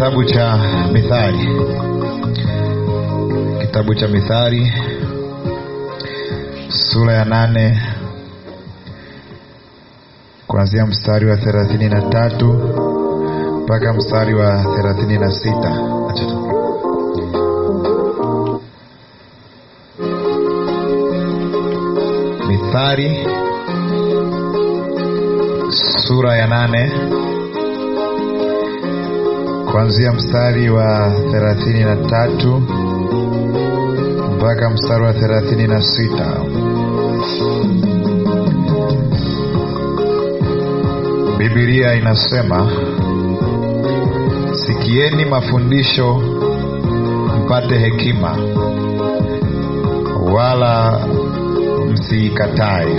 kitabu cha mithali kitabu cha mithali sura ya nane kuanzia mstari wa thelathini na tatu mpaka mstari wa thelathini na sita Acha tu. mithali sura ya nane kuanzia mstari wa thelathini na tatu mpaka mstari wa thelathini na sita bibilia inasema sikieni mafundisho mpate hekima wala msiikatae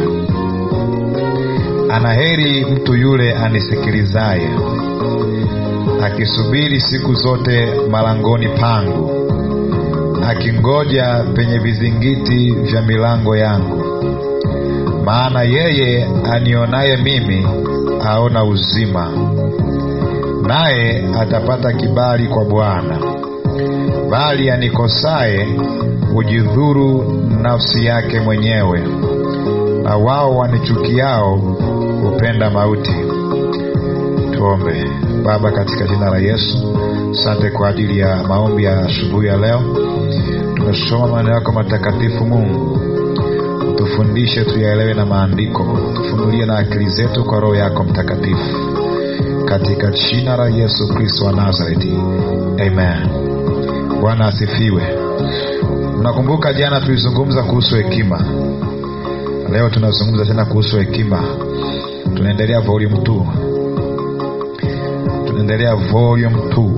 anaheri mtu yule anisikilizaye akisubiri siku zote malangoni pangu akingoja penye vizingiti vya milango yangu maana yeye anionaye mimi aona uzima naye atapata kibali kwa bwana bali anikosaye hujidhuru nafsi yake mwenyewe na wao wanichukiao hupenda mauti tuombe baba katika jina la yesu asante kwa ajili ya maombi ya asubuhi ya leo tumesoma maneno yako matakatifu mungu tufundishe tuyaelewe na maandiko tufunulie na akili zetu kwa roho yako mtakatifu katika jina la yesu kristo wa nazareti amen bwana asifiwe mnakumbuka jana tulizungumza kuhusu hekima leo tunazungumza tena kuhusu hekima tunaendelea volume 2 tunaendelea volume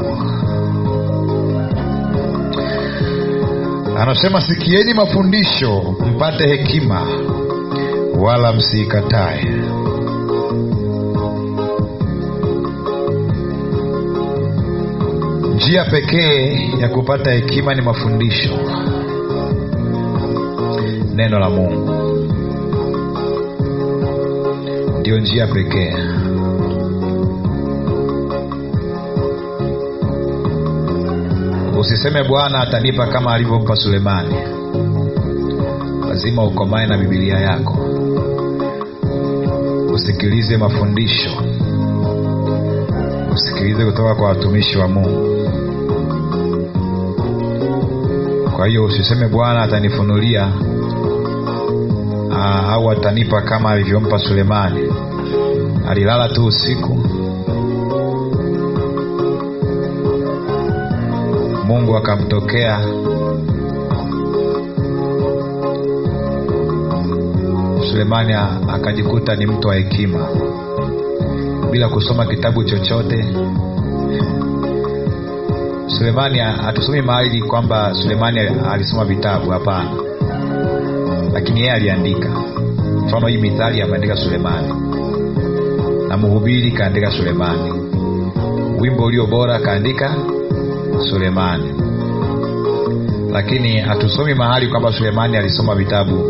2 anasema sikieni mafundisho mpate hekima wala msiikatae njia pekee ya kupata hekima ni mafundisho neno la mungu ndiyo njia pekee usiseme bwana atanipa kama alivyompa sulemani lazima ukomae na bibilia yako usikilize mafundisho usikilize kutoka kwa watumishi wa mungu kwa hiyo usiseme bwana atanifunulia aa, au atanipa kama alivyompa sulemani alilala tu usiku mungu akamtokea sulemani akajikuta ni mtu wa hekima bila kusoma kitabu chochote sulemani hatusomi mahali kwamba sulemani alisoma vitabu hapana lakini yeye aliandika mfano hii mithali ameandika sulemani na mhubiri kaandika sulemani wimbo ulio bora kaandika sulemani lakini hatusomi mahali kwamba sulemani alisoma vitabu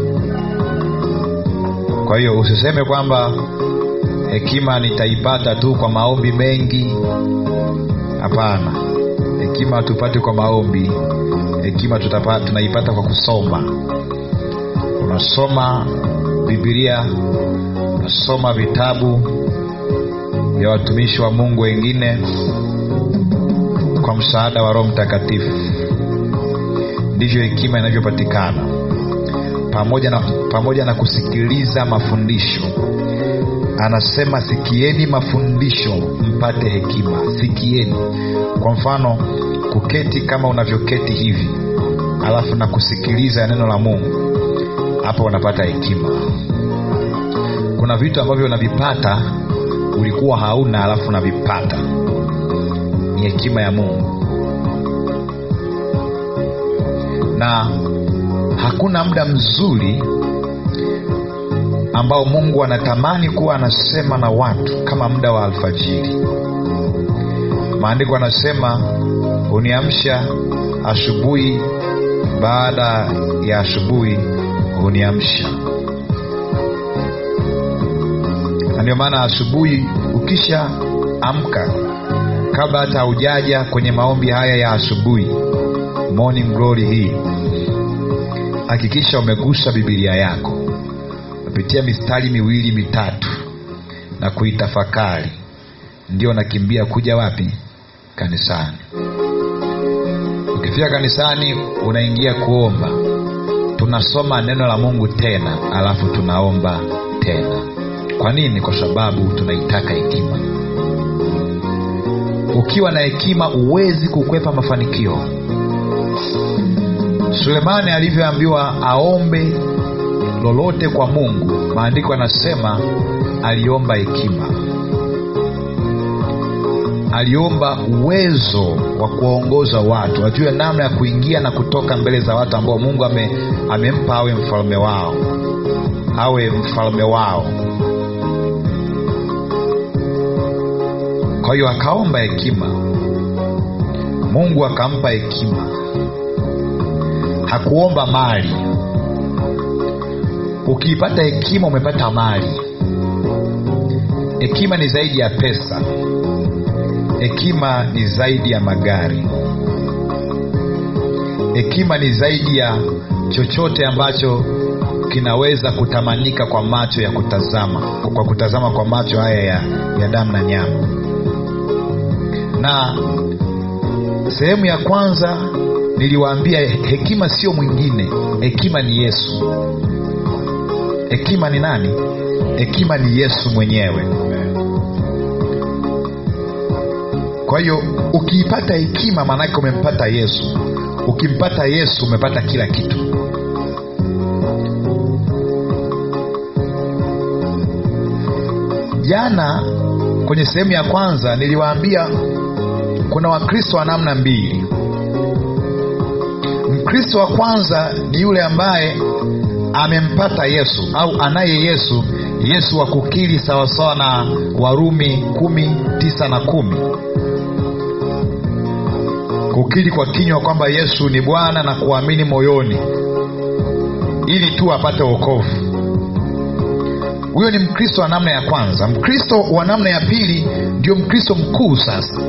kwa hiyo usiseme kwamba hekima nitaipata tu kwa maombi mengi hapana hekima hatupati kwa maombi hekima tutapa, tunaipata kwa kusoma unasoma bibilia unasoma vitabu vya watumishi wa mungu wengine kwa msaada wa roho mtakatifu ndivyo hekima inavyopatikana pamoja na, pamoja na kusikiliza mafundisho anasema sikieni mafundisho mpate hekima sikieni kwa mfano kuketi kama unavyoketi hivi alafu na kusikiliza neno la mungu hapo unapata hekima kuna vitu ambavyo unavipata ulikuwa hauna alafu unavipata ni hekima ya mungu na hakuna muda mzuri ambao mungu anatamani kuwa anasema na watu kama muda wa alfajiri maandiko anasema huniamsha asubuhi baada ya asubuhi huniamsha na ndio maana asubuhi ukisha amka kabla hata haujaja kwenye maombi haya ya asubuhi morning glory hii hakikisha umegusa bibilia yako umepitia mistari miwili mitatu na kuitafakari ndio nakimbia kuja wapi kanisani ukifika kanisani unaingia kuomba tunasoma neno la mungu tena alafu tunaomba tena kwa nini kwa sababu tunaitaka hekima ukiwa na hekima huwezi kukwepa mafanikio sulemani alivyoambiwa aombe lolote kwa mungu maandiko yanasema aliomba hekima aliomba uwezo wa kuwaongoza watu wajue namna ya kuingia na kutoka mbele za watu ambao mungu ame, amempa awe mfalme wao awe mfalme wao kwa hiyo akaomba hekima mungu akampa hekima hakuomba mali ukiipata hekima umepata mali hekima ni zaidi ya pesa hekima ni zaidi ya magari hekima ni zaidi ya chochote ambacho kinaweza kutamanika kwa macho ya kutazama kwa kutazama kwa macho haya ya, ya damu na nyama na sehemu ya kwanza niliwaambia hekima sio mwingine hekima ni yesu hekima ni nani hekima ni yesu mwenyewe kwa hiyo ukiipata hekima maanake umempata yesu ukimpata yesu umepata kila kitu jana kwenye sehemu ya kwanza niliwaambia kuna wakristo wa namna mbili mkristo wa kwanza ni yule ambaye amempata yesu au anaye yesu yesu wa kukiri sawasawa na warumi kumi tisa na kumi kukiri kwa kinywa kwamba yesu ni bwana na kuamini moyoni ili tu apate wokovu huyo ni mkristo wa namna ya kwanza mkristo wa namna ya pili ndio mkristo mkuu sasa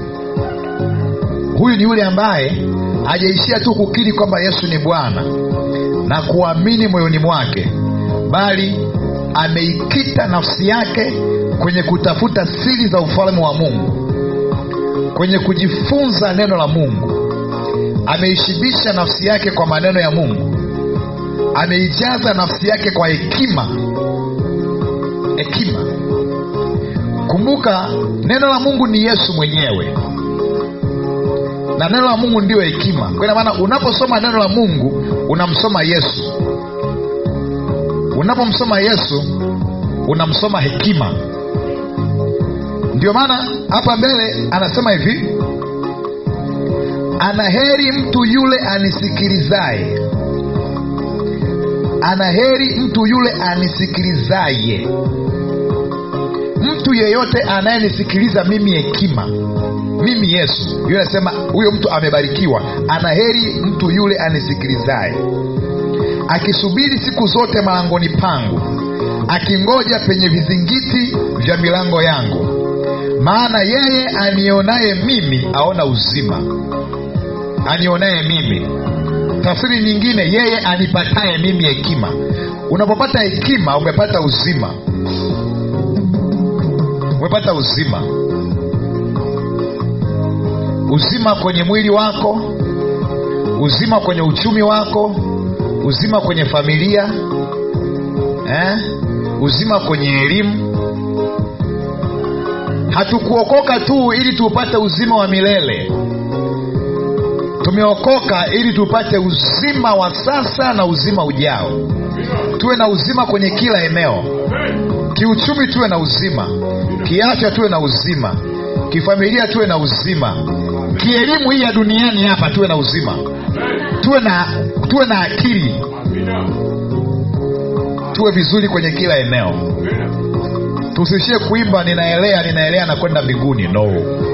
huyu ni yule ambaye hajaishia tu kukiri kwamba yesu ni bwana na kuamini moyoni mwake bali ameikita nafsi yake kwenye kutafuta siri za ufalme wa mungu kwenye kujifunza neno la mungu ameishibisha nafsi yake kwa maneno ya mungu ameijaza nafsi yake kwa hekima hekima kumbuka neno la mungu ni yesu mwenyewe na neno la mungu ndiyo hekima kwa ina maana unaposoma neno la mungu unamsoma yesu unapomsoma yesu unamsoma hekima ndio maana hapa mbele anasema hivi ana heri mtu yule anisikilizaye ana heri mtu yule anisikilizaye mtu yeyote anayenisikiliza mimi hekima mimi yesu yule anasema huyo mtu amebarikiwa ana heri mtu yule anisikilizaye akisubiri siku zote malangoni pangu akingoja penye vizingiti vya milango yangu maana yeye anionaye mimi aona uzima anionaye mimi tafsiri nyingine yeye anipataye mimi hekima unapopata hekima umepata uzima umepata uzima uzima kwenye mwili wako uzima kwenye uchumi wako uzima kwenye familia eh? uzima kwenye elimu hatukuokoka tu ili tupate uzima wa milele tumeokoka ili tupate uzima wa sasa na uzima ujao tuwe na uzima kwenye kila eneo kiuchumi tuwe na uzima kiafya tuwe na uzima kifamilia tuwe na uzima kielimu hii ya duniani hapa tuwe na uzima tuwe na tuwe na akili tuwe vizuri kwenye kila eneo tusishie kuimba ninaelea ninaelea na kwenda mbinguni no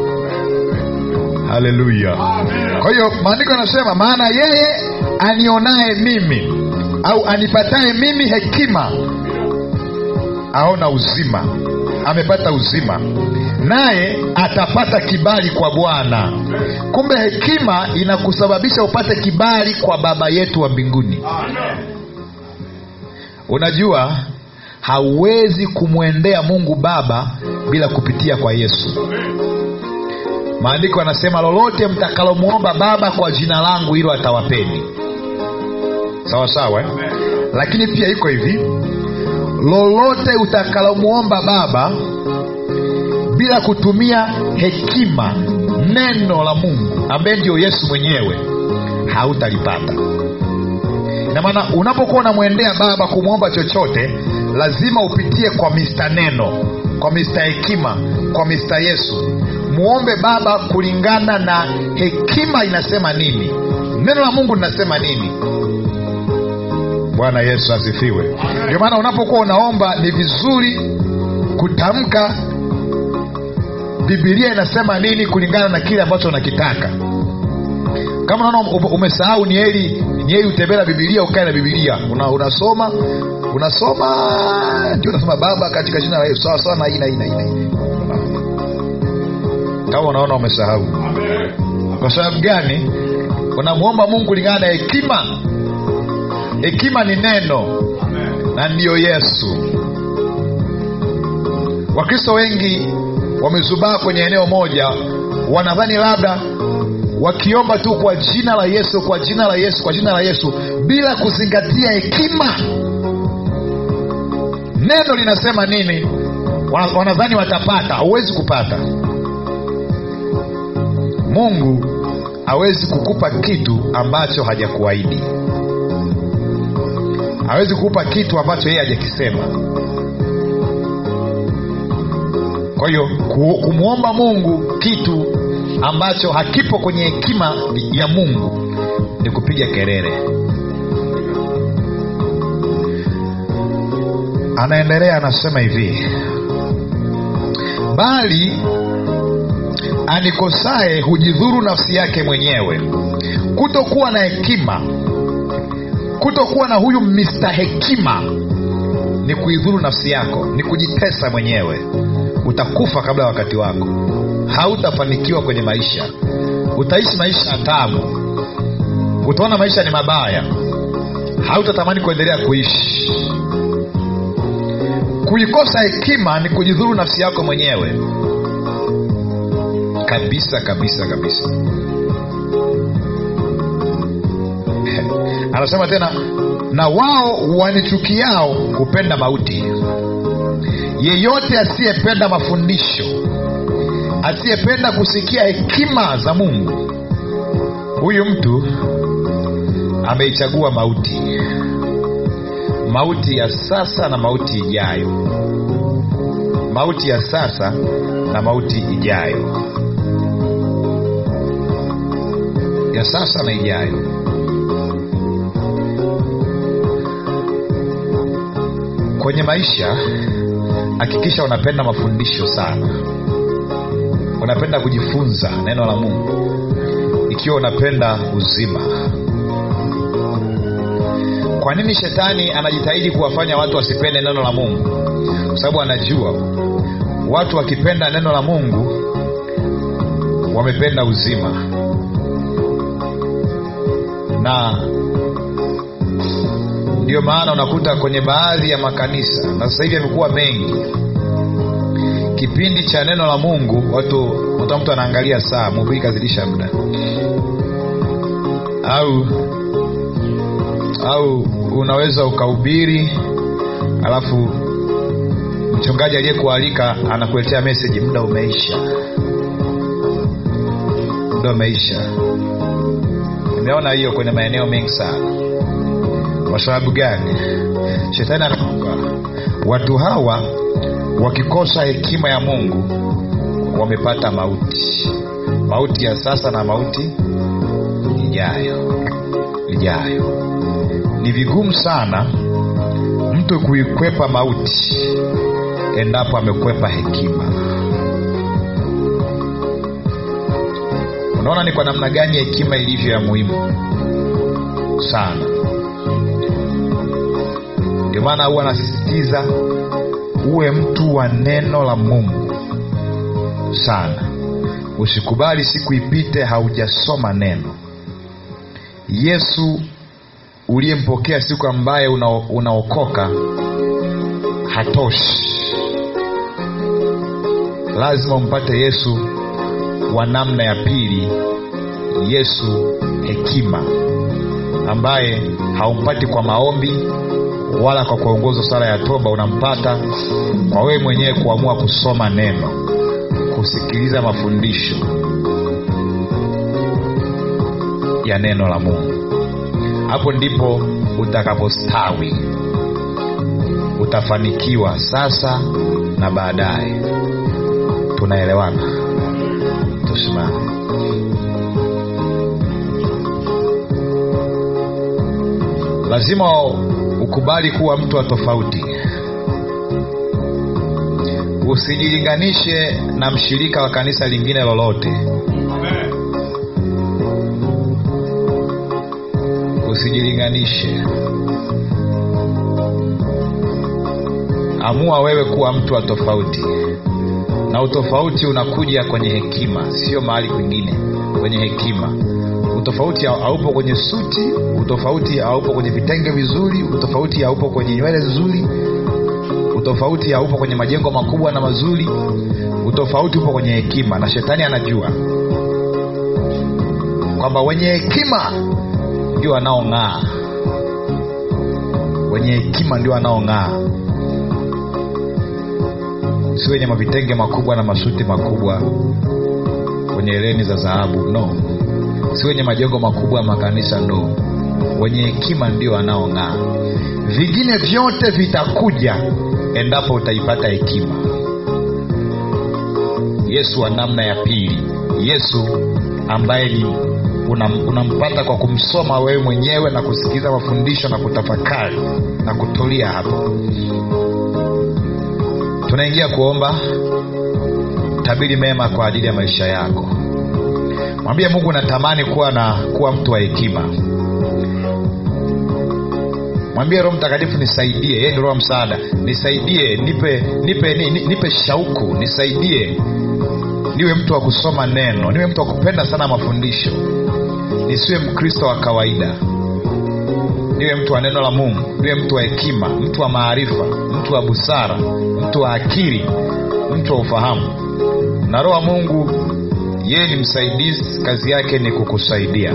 haleluya kwa hiyo maandiko yanasema maana yeye anionaye mimi au anipataye mimi hekima aona uzima amepata uzima naye atapata kibali kwa bwana kumbe hekima inakusababisha upate kibali kwa baba yetu wa mbinguni unajua hauwezi kumwendea mungu baba bila kupitia kwa yesu maandiko yanasema lolote mtakalomwomba baba kwa jina langu hilo atawapeni sawa sawa eh? lakini pia iko hivi lolote utakalomwomba baba bila kutumia hekima neno la mungu ambaye ndio yesu mwenyewe hautalipata ina maana unapokuwa unamwendea baba kumwomba chochote lazima upitie kwa mista neno kwa mista hekima kwa mista yesu muombe baba kulingana na hekima inasema nini neno la mungu linasema nini bwana yesu asifiwe ndio maana unapokuwa unaomba ni vizuri kutamka bibilia inasema nini kulingana na kile ambacho unakitaka kama unaona ume- umesahau ni heri ni heri utembea na bibilia ukae na bibilia una, unasoma unasoma ndio unasema baba katika jina la yesu sawa sawa na hii na hii na hii na hii kama unaona umesahau kwa sababu gani unamwomba mungu kulingana na hekima hekima ni neno na ndiyo yesu wakristo wengi wamezubaa kwenye eneo moja wanadhani labda wakiomba tu kwa jina la yesu kwa jina la yesu kwa jina la yesu bila kuzingatia hekima neno linasema nini Wana- wanadhani watapata hauwezi kupata mungu hawezi kukupa kitu ambacho hajakuahidi hawezi kukupa kitu ambacho yeye hajakisema kwa hiyo ku- kumwomba mungu kitu ambacho hakipo kwenye hekima ya mungu ni kupiga kelele anaendelea anasema hivi bali anikosaye hujidhuru nafsi yake mwenyewe kutokuwa na hekima kutokuwa na huyu mista hekima ni kuidhuru nafsi yako ni kujitesa mwenyewe utakufa kabla ya wakati wako hautafanikiwa kwenye maisha utaishi maisha ya tabu utaona maisha ni mabaya hautatamani kuendelea kuishi kuikosa hekima ni kujidhuru nafsi yako mwenyewe kabisa kabisa kabisa anasema tena na wao wanichukiao hupenda mauti yeyote asiyependa mafundisho asiyependa kusikia hekima za mungu huyu mtu ameichagua mauti mauti ya sasa na mauti ijayo mauti ya sasa na mauti ijayo ya sasa na ijayo kwenye maisha hakikisha unapenda mafundisho sana unapenda kujifunza neno la mungu ikiwa unapenda uzima kwa nini shetani anajitahidi kuwafanya watu wasipende neno la mungu kwa sababu anajua watu wakipenda neno la mungu wamependa uzima na ndio maana unakuta kwenye baadhi ya makanisa na sasa hivi yamekuwa mengi kipindi cha neno la mungu watu uta mtu anaangalia saa mhubiri kazidisha muda au au unaweza ukahubiri alafu mchungaji aliyekualika anakuletea meseji muda umeisha muda umeisha nimeona hiyo kwenye maeneo mengi sana kwa sababu gani shetani anaomba watu hawa wakikosa hekima ya mungu wamepata mauti mauti ya sasa na mauti ijayo ijayo ni vigumu sana mtu kuikwepa mauti endapo amekwepa hekima unaona ni kwa namna gani hekima ilivyo ya muhimu sana ndio maana huwa anasisitiza uwe mtu wa neno la mungu sana usikubali siku ipite haujasoma neno yesu uliyempokea siku ambaye una, unaokoka hatoshi lazima umpate yesu wa namna ya pili yesu hekima ambaye haumpati kwa maombi wala kwa kuongozwa sala ya toba unampata kwa wewe mwenyewe kuamua kusoma neno kusikiliza mafundisho ya neno la mungu hapo ndipo utakapostawi utafanikiwa sasa na baadaye tunaelewana tusimame lazima ukubali kuwa mtu wa tofauti usijilinganishe na mshirika wa kanisa lingine lolote usijilinganishe amua wewe kuwa mtu wa tofauti na utofauti unakuja kwenye hekima sio mahali kwingine kwenye hekima utofauti haupo kwenye suti utofauti haupo kwenye vitenge vizuri utofauti haupo kwenye nywele nzuri utofauti haupo kwenye majengo makubwa na mazuri utofauti upo kwenye hekima na shetani anajua kwamba wenye hekima ndio wanaong'aa wenye hekima ndio wanaong'aa si wenye mavitenge makubwa na masuti makubwa wenye eleni za dhahabu no si wenye majengo makubwa ya makanisa no wenye hekima ndio wanaong'aa vingine vyote vitakuja endapo utaipata hekima yesu wa namna ya pili yesu ambaye ni unampata una kwa kumsoma wewe mwenyewe na kusikiliza mafundisho na kutafakari na kutulia hapo tunaingia kuomba tabiri mema kwa ajili ya maisha yako mwambie mungu natamani kuwa na kuwa mtu wa hekima mwambie roho mtakatifu nisaidie yeye ni roho msaada nisaidie nipe nipe ni, ni, nipe shauku nisaidie niwe mtu wa kusoma neno niwe mtu wa kupenda sana mafundisho nisiwe mkristo wa kawaida niwe mtu wa neno la mungu niwe mtu wa hekima mtu wa maarifa mtu wa busara mtu wa akili mtu wa ufahamu na roho wa mungu yeye ni msaidizi kazi yake ni kukusaidia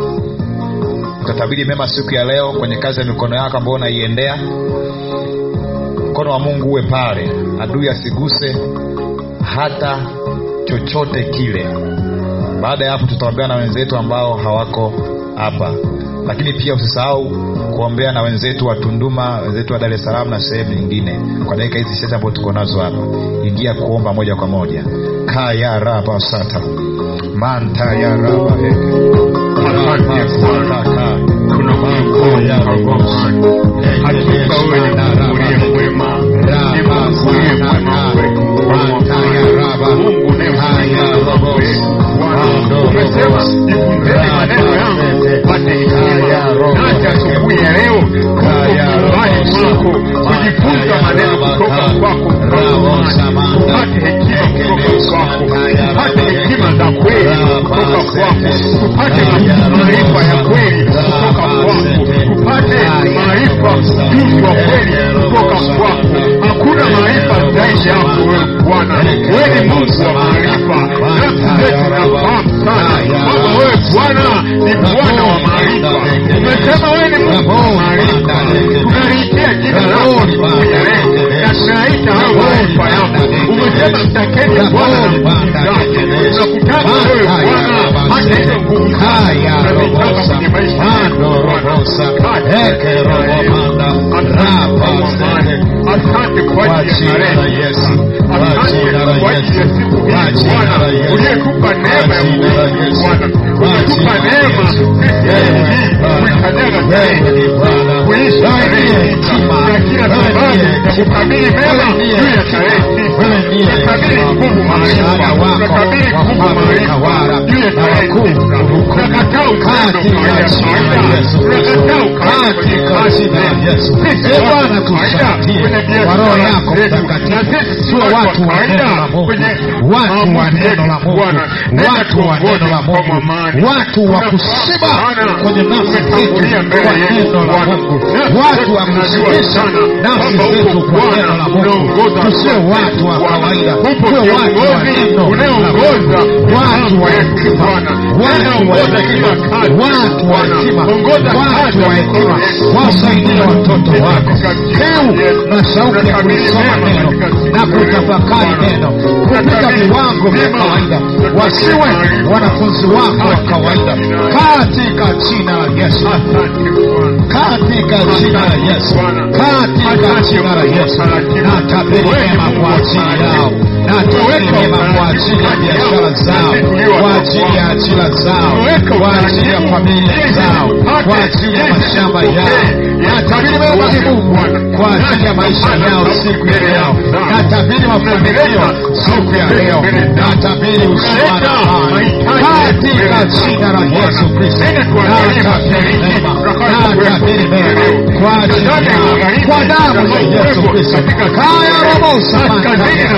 utatabiri mema siku ya leo kwenye kazi ya mikono yako ambayo unaiendea mkono wa mungu uwe pale adui asiguse hata chochote kile baada ya hapo tutaombea na wenzetu ambao hawako hapa lakini pia usisahau kuombea na wenzetu wa tunduma wenzetu wa dar es salaam na sehemu nyingine kwa dakika hizi chache ambao tuko nazo hapa ingia kuomba moja kwa moja kaya raba sata manta ya raba heke Asante Bwana, tunakushukuru Bwana. Hakika wewe ni Mungu uliye mwema, ni Mungu uliye mwema kwetu, Bwana. Mungu unayemsikia wetu, Bwana. Umesema jifunzeni maneno yangu mpate hekima. Nasi asubuhi ya leo tuko nyumbani mwako kujifunza maneno kutoka kwako, Bwana. Tupate hekima kutoka kwako, tupate hekima za kweli kutoka kwako, tupate maarifa ya kweli kutoka kwako, tupate maarifa juzi wa kweli kutoka kwako. Hakuna maarifa zaidi yako wewe Bwana, wewe ni Mungu wa maarifa. Nafsi zetu zinafahamu sana kwamba wewe Bwana ni Bwana wa maarifa. Umesema wewe ni Mungu wa maarifa, tunaliitia jina lako asubuhi ya leo na tunaita hayo maarifa yako. Umesema mtakeni Bwana na nguvu zake, tunakutaka wewe Bwana, hata hizo nguvu zake tunazitaka kwenye maisha yetu Bwana. Asante kwa ajili ya tarehe Asante kwa ajili ya siku hii Bwana, uliyetupa neema ya kuishi Bwana, umetupa neema sisi hii kuikanyaga tarehe kuishi tarehe hii na kila sababu ya kukabili mema juu ya tarehe hii ndiye Tunakabili nguvu msaada maarifa. wako Tunakabili nguvu wafalme maarifa. utawala Juu ya na wakuu taifa. hukumu Tunakataa upendo katika kawaida jina la kawaida. Yesu Kristo Tunakataa ukabila kwenye katika kazi jina la zetu. Yesu Sisi e watu Bwana wa kawaida tusaidie kwenye biashara kwa roho yako zetu. Na mtakatifu sisi sio watu wa watu wa kawaida neno la Mungu kwenye watu wa maamuzi neno yetu, la Mungu Bwana. Nenda watu wa tuongoze neno la kwa Mungu amani. watu wa Tunafahamu kushiba Bwana, kwenye nafsi zetu umetangulia mbele kwa yetu, neno la Bwana. Mungu Nafsi watu zetu wa tunajua kushibisha sana nafsi kwamba zetu uko kwa Bwana, neno la Mungu unaongoza tusiwe watu watu wa Bwana. kawaida Upo tuwe watu wa kiongozi neno la unayeongoza Mungu watu wa wetu, hekima Bwana. watu wa Unaongoza hekima kila kazi, watu wa Bwana. hekima Ongoza watu kazi wa ya hekima mikono yetu. wasaidie watoto wako Katika kiu jina la Yesu. na shauku ya Tunakabili kulisoma mema neno katika siku na ya leo, kutafakari Bwana. neno kupita Tunakabili viwango vya mema. kawaida Tunakabili wasiwe maarifa. wanafunzi wako wa Katika kawaida jina la Yesu. katika jina la Yesu Asante Bwana. katika jina la Yesu, katika jina la Yesu, na tabiri mema kwa ajili yao, na tabiri mema kwa ajili ya biashara zao, kwa ajili ya ajira zao, kwa ajili ya familia zao, kwa ajili ya mashamba yao, na tabiri mema ni Mungu kwa ajili ya maisha yao siku ya leo, na tabiri mafanikio siku ya leo, na tabiri uzima na amani katika jina la Yesu Kristo, na tabiri mema, na tabiri mema kwa ajili yao, kwa damu ya Yesu Kristo, kaya robo samanta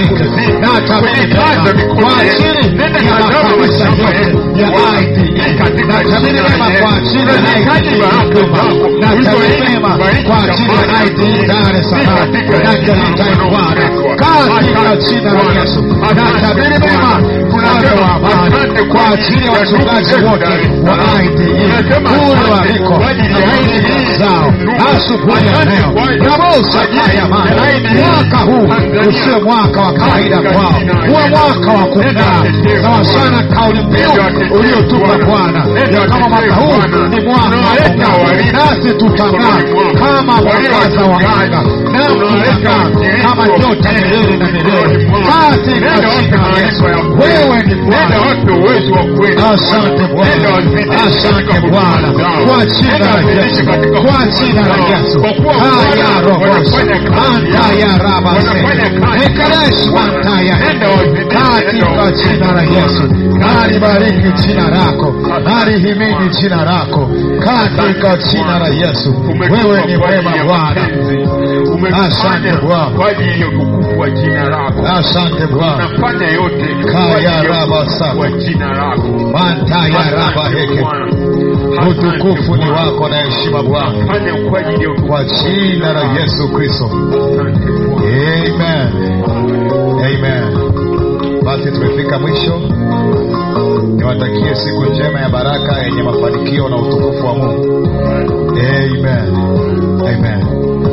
na tabiri mema kwa ajili ya makanisa yote ya IDE, na tabiri mema kwa ajili ya IDE Dodoma, na tabiri mema kwa ajili ya IDE Dar es Salaam na Geita Bwana, katika jina la Yesu, na tabiri mema mfalme wa amani kwa ajili ya wachungaji wote wa IDE kule waliko na IDE zao asubuhi ya leo, rabosa kaya mana, mwaka huu usiwe mwaka wa kawaida kwao, uwe mwaka wa kung'aa sawa sana kauli mbiu uliotupa Bwana ya kama mwaka huu ni mwaka wa kung'aa, nasi tutang'aa kama mwangaza wa anga, na tutang'aa kama nyota milele na milele, katika jina la Yesu. Wewe ni Bwana. Asante Bwana, asante Bwana, kwa jina la Yesu, kwa jina la Yesu. Haya rohosa anta ya rabase ekaresh anta ya katika jina la Yesu. Nalibariki jina lako, nalihimidi jina lako katika jina la Yesu. Wewe ni mwema Bwana, Asante Bwana. kwa ajili ya utukufu wa jina lako. asante Bwana. Unafanya yote kwa Kaya ajili ya raba utukufu saba. wa jina lako. Manta ya raba Asante heke, Bwana. utukufu ni Asante Bwana. wako na heshima Bwana, Fanya kwa ajili ya utukufu kwa jina la Yesu Kristo. Asante Bwana. Amen. Amen. Basi tumefika mwisho. Niwatakie siku njema ya baraka yenye mafanikio na utukufu wa Mungu. Amen. Amen.